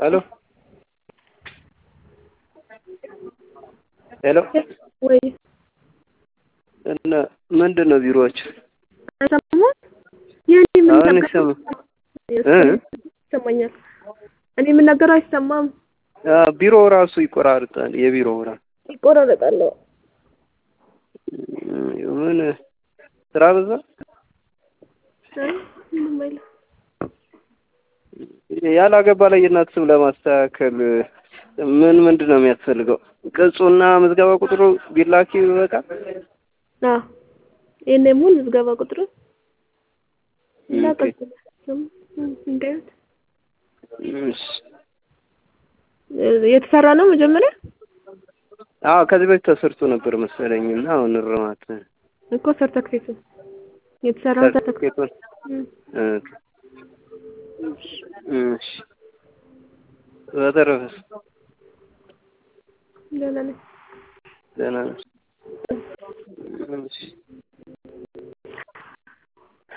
ሄሎ ሄሎ ወይ እና ምንድን ነው ቢሮዎች አይሰማም? ይህን አሁን የምናገረው ይሰማ እ ይሰማኛል። እኔ የምናገረው አይሰማም፣ አ ቢሮ ራሱ ይቆራርጣል። የቢሮ ራሱ ይቆራረጣል። ምን ስራ በዛ አይ ምንም አይልም። ያላገባ ላይ የእናት ስም ለማስተካከል ምን ምንድን ነው የሚያስፈልገው? ቅጹና ምዝገባ ቁጥሩ ቢላኪ ይበቃል። አዎ ይሄን ሙሉ ምዝገባ ቁጥሩ እና ኦኬ። ቀጥል እንዳዩት እሺ። የተሰራ ነው መጀመሪያ አዎ ከዚህ በፊት ተሰርቶ ነበር መሰለኝ እና አሁን እርማት እኮ ሰርተክፌቱ የተሰራው ሰርተክፌት ሰርቲፊኬቱን ኦኬ። እሺ። በተረፈስ ደህና ነኝ። ደህና ነሽ? እሺ